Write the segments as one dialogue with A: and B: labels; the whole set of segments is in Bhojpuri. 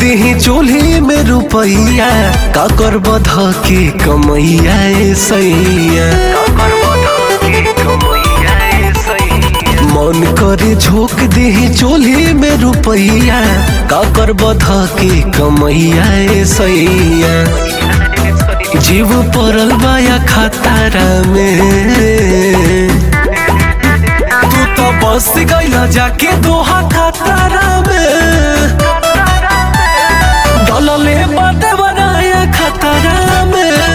A: दीही चूल्ही में रुपैया का कर बध के कमैया ए सैया मन करे झोंक दीही चूल्ही में रुपैया का कर बध के कमैया ए सैया जीव पड़ल बाया खतारा में तू तो बस गईला जाके दोहा खतारा में डलले बाटे बनाया खतरा में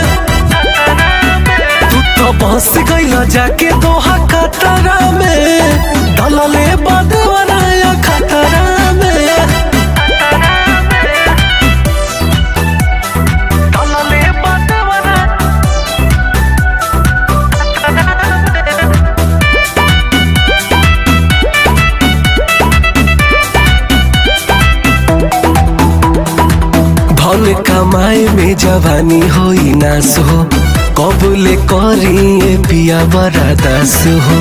A: तू तो बस गईला जाके दोहा खतरा में डलले बाटे बनाया खतरा में डलले बाटे बनाया धन कमाए में जवानी होई नास हो कबूले करी पिया बड़ा दास हो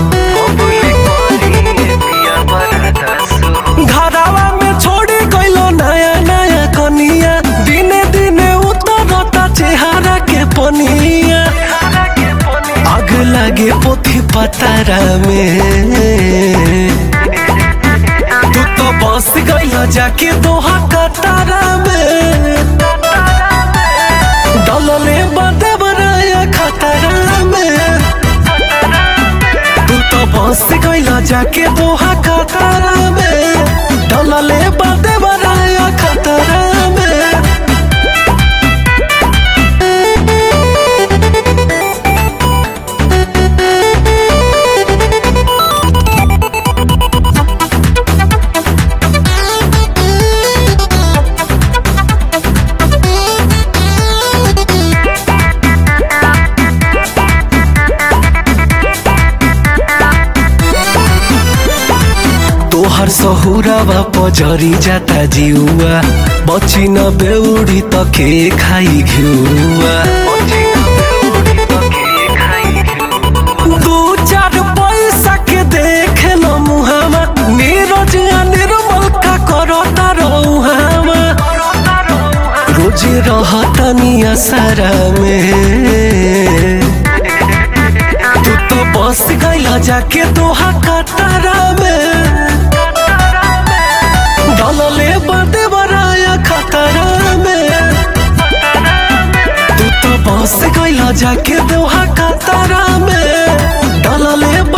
A: घरावा में छोड़ी गइलो नया नया कनिया दिने दिने उतरता चेहरा के पनिया आग लागे पोथी पतारा में तू तो बस गइला जाके दोहा कतारा में डलले बाटे बनाया खतरा में तू तो बस गइला जाके दोहा कतारा में डलले बाटे बनाया खतरा में तोहर सहुरावा पजरी जाता जिउआ बची न बेउडी त के खाई घिउआ दू चार पैसा के देख न मुहामा नीरज आ निर्मल का करता रहुहामा रोज रहता निया सारा में तू तो बस गइला जाके दोहा कतारा में डलले बाटे बराया खतरा में तू तो बस गइला जाके दोहा कतारा में डलले